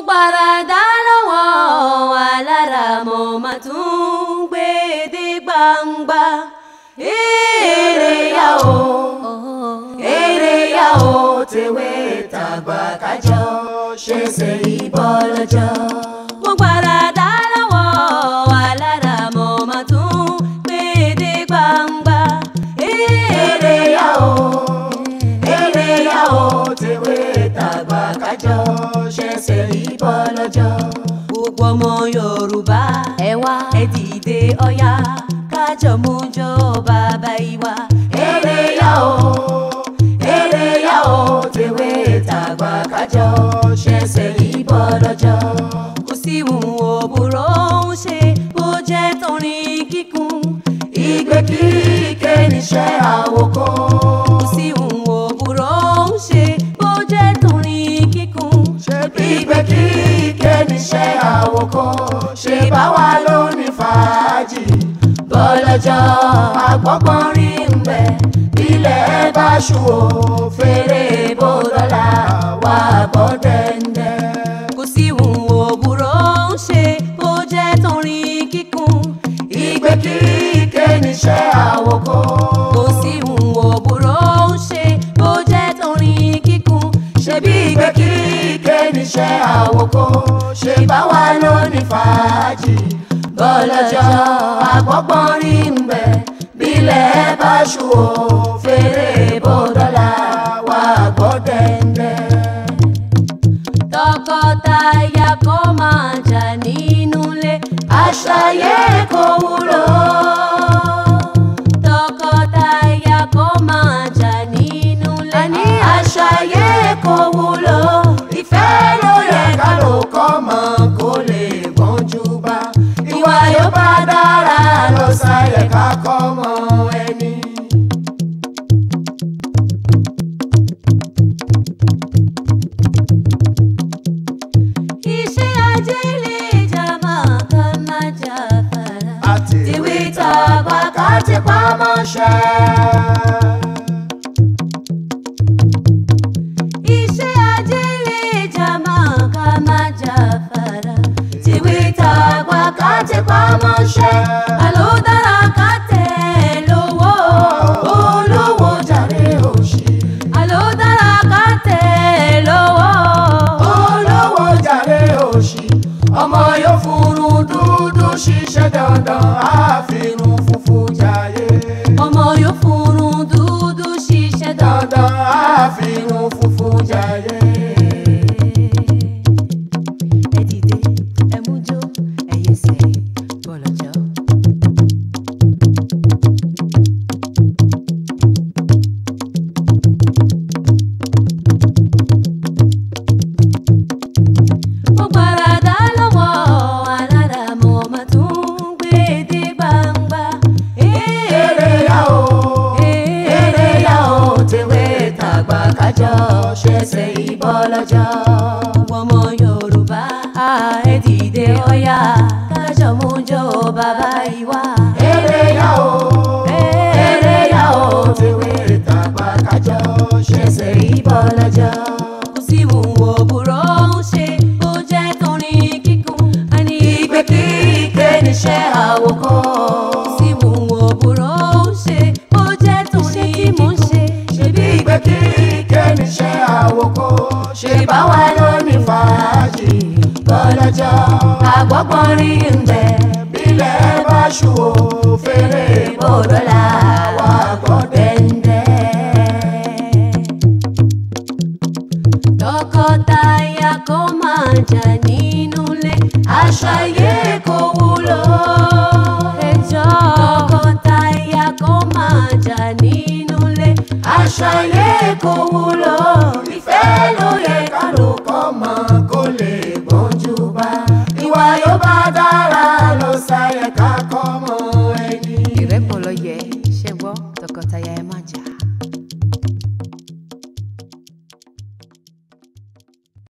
gbàràdá lọ́wọ́ alára mo máa tún gbé dé gbangba. èrè yá o èrè yá o tèwé tàgbà kájọ ṣe ṣe ìbọn lọ́jọ́. mo gbàràdá lọ́wọ́ alára mo máa tún gbé dé gbangba. èrè yá o èrè yá o tèwé tàgbà kájọ ṣe ṣe ìbọn lọ́jọ́. gbogbo ọmọ yorùbá ẹ wá ẹ dìde ọ̀yá kájọ mú jọ bàbá ìwà. èrè yá o èrè yá o tèwé tàgbà kájọ ṣe ṣe ìbọn lọ́jọ́. kò sí ìhùn òbúrò ń ṣe bó jẹ́ torin kíkún ìgbé kíké níṣẹ́ àwòkọ́. kò sí ìhùn òbúrò ń ṣe bó jẹ́ torin kíkún ìgbé kíké níṣẹ́ àwòkọ́. ṣe bá wa lóní fàájì bọ́lọ́jọ́ àgbọ̀gbọ́n rí ń bẹ̀ ilẹ̀ bá ṣù ó fèrè bó dọ́là wà gbọ́ dẹ́ndẹ́. kò sí ìhùn òbúrò ń ṣe bó jẹ́ torin kíkún ìgbé kíké níṣẹ́ àwòkọ́. kò sí ìhùn òbúrò ń ṣe bó jẹ́ torin kíkún ṣebí ìgbé kíké níṣẹ́ àwòkọ́. ṣe bá wa lóní fàájì bọ́lọ́jọ́ àgbọ̀gbọ́n rí ń bẹ̀ bílẹ̀ bá ṣù ó fèrè bó dọ́là wà gbọ́ dẹ́ndẹ́. tọkọtaya kó máa jà nínú ilé àṣàyè kò wúlò. tọkọtaya kó máa jà nínú ilé àní àṣàyè kò wúlò. ìfẹ́ ló yẹ ká ló kọ́ mọ́ kó lè gbọ́njú bá. ìwà yóò bá dára lọ sáyẹ ká kọ́ mọ́ ẹni. iṣẹ́ ajé lè jà máa ká má jà fara. àti tìwé tàgbà ká ti pamọ́ ṣe. iṣẹ́ ajé lè jà máa ká má jà fara. tìwé tàgbà ká ti pamọ́ ṣe. àló dára ká tẹ̀ lówó olówó jàre òṣì. àló dára ká tẹ̀ lówó olówó jàre òṣì ọmọ yóò furun dúdú ṣiṣẹ́ dandan àfihàn funfun jàyè ọmọ yóò furun dúdú ṣiṣẹ́ dandan. dandan àfihàn funfun jàyè. ẹ dìde ẹ mú jó ẹ yẹsẹ̀ bọ̀lọ̀jọ́. mo gbàràdá lọ́wọ́ alára mo máa tún gbé dé gbangba. èrè yá o èrè yá o tèwé tàgbà kájọ ṣẹṣẹ ìbọn lọ́jọ́. gbogbo ọmọ yorùbá ẹ dìde ọ̀yá kájọ mú jó bàbá ìwà. èrè yá o èrè yá o tèwé tàgbà kájọ ṣẹṣẹ ìbọn lọ́jọ́. kò sí ìwò òbúrò ń ṣe ó jẹ́ torin kíkún. àní ìgbé kíké níṣẹ́ àwòkọ́. kò sí ìwò òbúrò ń ṣe ó jẹ́ torin kíkún. ṣebí ìgbé kíké níṣẹ́ àwòkọ́. ṣe bá wa lóní fàájì bọ́lọ́jọ́. àgbọ̀gbọ́n rí ń bẹ̀ bílẹ̀ bá ṣù ó fèrè bòdọ́là wà gbọ́ dẹ́ndẹ́. tọkọtaya kó máa jà nínú ilé àṣàyè kò wúlò. ẹjọ́ tọkọtaya kó máa jà nínú ilé àṣàyè kò wúlò. ìfẹ́ ló yẹ ká ló kọ́ mọ́ kó lè gbọ́njú bá. ìwà yóò bá dára lọ sáyẹ